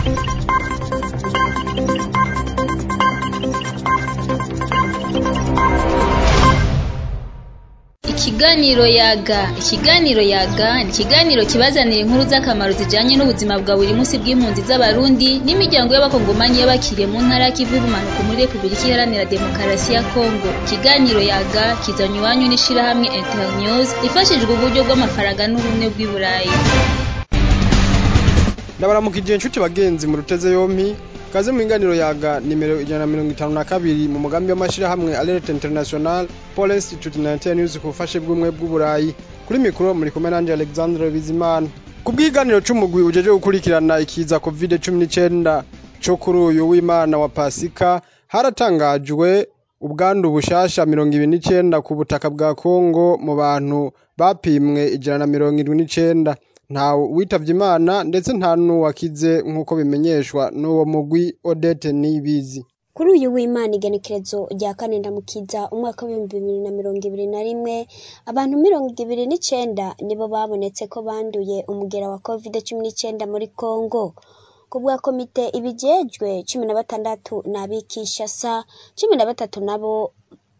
Ikiganiro yaga ikiganiro yaga ni ikiganiro kibazanira inkuru z'akamaro zijanye n'ubuzima bwa buri munsi bw'impunzi z'abarundi n'imiryango y'abakongomani y'abakiriye mu ntara y'ikivu y'ubumanuko muri repubulika iharanira demokarasi ya kongo ikiganiro yaga kizanywe iwanyu n'ishirahamwe internews ifashijwe uburyo bw'amafaranga n'ubumwe bw'i burayi ndabaramukije inshuti bagenzi mu ruteze yompi kaze mu inganiro yaga nimero ijana na mirongo itanu na kabiri mu mugambi w'amashirahamwe alert international pole institute 19 news ku bufashe bw'umwe bw'uburayi kuri mikoro muri kumwe nanje alexandre bizimana ku bw'iganiro c'umugwi ujeje gukurikirana ikiza covid cumi n'icenda co kuri uyu w'imana wa pasika haratangajwe ubwandu bushasha mirongo ibiri n'icenda ku butaka bwa kongo mu bantu bapimwe ijana na mirongo indwi n'icenda nta witavye imana ndetse nta n'uwakize nk'uko bimenyeshwa n'uwo mugwi odete nibizi kuri uyu w'imana igenekerezo rya kane ndamukiza umwaka w'ibihumbi bibiri na mirongo ibiri na rimwe abantu mirongo ibiri n'icenda nibo babonetse ko banduye umugera wa covid cumi n'icenda muri congo ku bwa komite ibijejwe cumi na batandatu n'abikishasa cumi na batatu nabo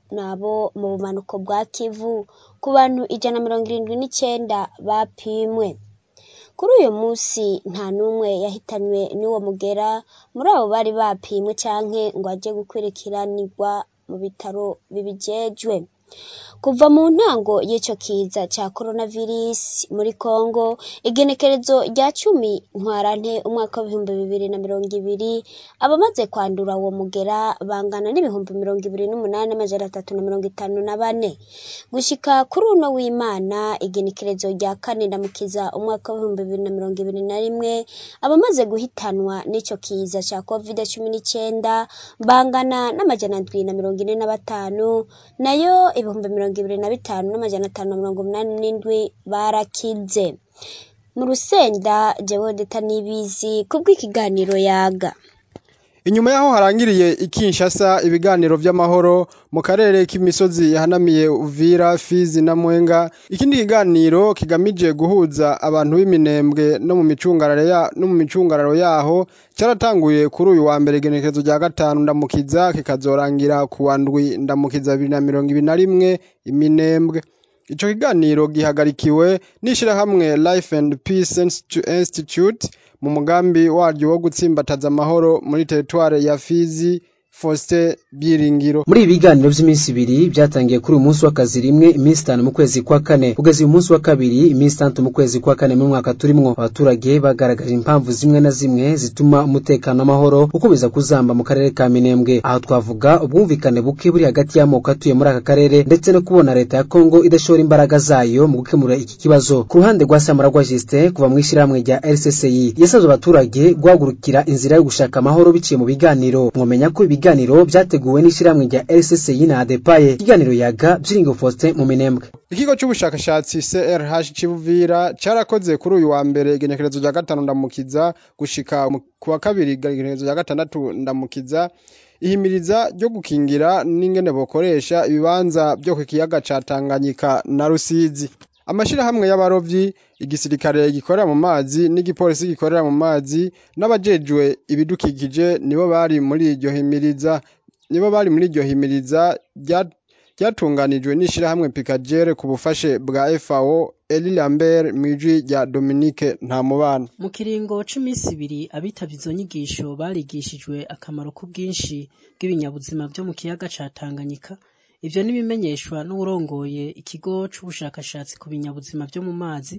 nabo mu bumanuko bwa kivu ku bantu ijana na mirongo irindwi n'icenda bapimwe kuri uyu munsi nta n'umwe yahitanywe n'uwo mugera muri abo bari bapimwe canke ngo aje gukwirikiranirwa mu bitaro bibijejwe kuva mu ntango y'ico kiza ca coronavirus muri Congo igenekerezo rya cumi ntwarante umwaka w'ibihumbi bibiri na mirongo ibiri abamaze kwandura uwo mugera bangana n'ibihumbi mirongo ibiri n'umunani amajana atatu na mirongo itanu na bane gushika kuri uno w'imana igenekerezo rya kane ndamukiza umwaka w'ibihumbi bibiri na mirongo ibiri na rimwe abamaze guhitanwa n'ico kiza ca covid cumi n'icenda bangana n'amajana ndwi na mirongo ine na batanu nayo ibihumbi mirongo ibiri na bitanu n'amajana atanu na mirongo umunani n'indwi barakize mu rusenda jewe deta nibizi kubw'ikiganiro yaga inyuma yaho harangiriye ikinshasa ibiganiro vy'amahoro mu karere k'imisozi yahanamiye uvira fizi na mwenga ikindi kiganiro kigamije guhuza abantu b'iminembwe no mu micungararo ya no mu micungararo yaho cyaratanguye kuri uyu wa mbere igenekerezo rya gatanu ndamukiza kikazorangira ku wa ndwi ndamukiza bibiri na mirongo ibiri na rimwe iminembwe ico kiganiro gihagarikiwe n'ishirahamwe life and peace institute mu mugambi waryo wo gutsimbataza amahoro muri teritware ya fizi Faustin Byiringiro muri ibi biganiro by'iminsi ibiri byatangiye kuri uyu munsi w'akazi rimwe iminsi itanu mu kwezi kwa kane kugeza uyu munsi wa kabiri iminsi itandatu mu kwezi kwa kane mu mwaka turimwo abaturage bagaragaje impamvu zimwe na zimwe zituma umutekano w'amahoro ukomeza kuzamba mu karere ka Minembwe aho twavuga ubwumvikane buke buri hagati y'amoko atuye muri aka karere ndetse no kubona leta ya Kongo idashora imbaraga zayo mu gukemura iki kibazo ku ruhande rwa Samaragwa Justin kuva mu ishyirahamwe rya RCCI yasabye abaturage guhagurukira inzira yo gushaka amahoro biciye mu biganiro mwomenya ko ibiganiro byateguwe n'ishyirahamwe rya RCCI na ADEPAYE ikiganiro yaga Byiringo Faustin mu Minembwe ikigo c'ubushakashatsi CRH Kivuvira carakoze kuri uyu wa mbere igenekerezo rya gatanu ndamukiza gushika ku wa kabiri igenekerezo rya gatandatu ndamukiza ihimiriza ryo gukingira n'ingene bokoresha ibibanza byo ku kiyaga ca Tanganyika na Rusizi amashirahamwe y'abarovyi igisirikare gikorera mu mazi n'igipolisi gikorera mu mazi n'abajejwe ibidukikije nibo bari muri iryo himiriza nibo bari muri iryo himiriza ryatunganijwe n'ishirahamwe Picagere ku bufashe bwa FAO Eli Lambert mwijwi rya Dominique Ntamubana mu kiringo c'iminsi ibiri abitavye izo nyigisho barigishijwe akamaro k'ubwinshi bw'ibinyabuzima vyo mu kiyaga ca Tanganyika ivyo n'ibimenyeshwa n'uwurongoye ikigo c'ubushakashatsi ku binyabuzima vyo mu mazi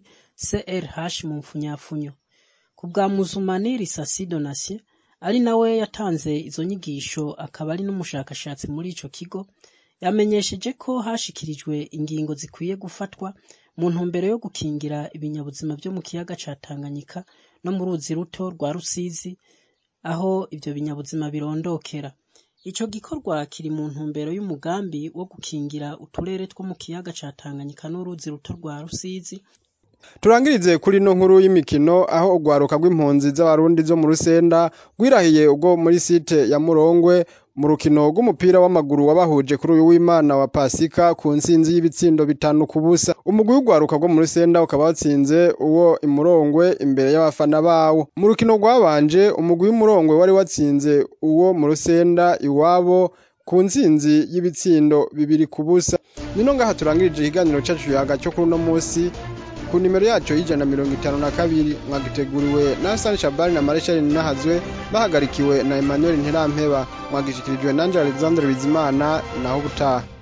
CRH mu mfunyafunyo ku bwa Muzumani Risasi Donatien ari nawe yatanze izo nyigisho akaba ari n'umushakashatsi muri ico kigo yamenyesheje ko hashikirijwe ingingo zikwiye gufatwa mu ntumbero yo gukingira ibinyabuzima vyo mu kiyaga ca Tanganyika no mu ruzi ruto rwa Rusizi aho ivyo binyabuzima birondokera ico gikorwa kiri mu ntumbero y'umugambi wo gukingira uturere two mu kiyaga ca Tanganyika n'uruzi ruto rwa Rusizi turangirize kuri no nkuru y'imikino aho urwaruka rw'impunzi z'abarundi zo mu rusenda rwirahiye ubwo muri site ya murongwe mu rukino rw'umupira w'amaguru wabahuje kuri uyu w'imana wa pasika ku ntsinzi y'ibitsindo bitanu ku busa umugwi w'urwaruka rwo mu rusenda ukaba watsinze uwo imurongwe imbere y'abafana bawo mu rukino rwabanje umugwi w'imurongwe wari watsinze uwo mu rusenda iwabo ku ntsinzi y'ibitsindo bibiri ku busa nino ngaha turangirije ikiganiro cacu yaga cyo kuri uno musi ku nimero yacu y'ijana na mirongo itanu na kabiri mwagiteguriwe na Hassan Shabani na Marshal Nahazwe bahagarikiwe na Emmanuel Ntirampeba mwagishikirijwe na Angela Alexandre Bizimana naho ubutaha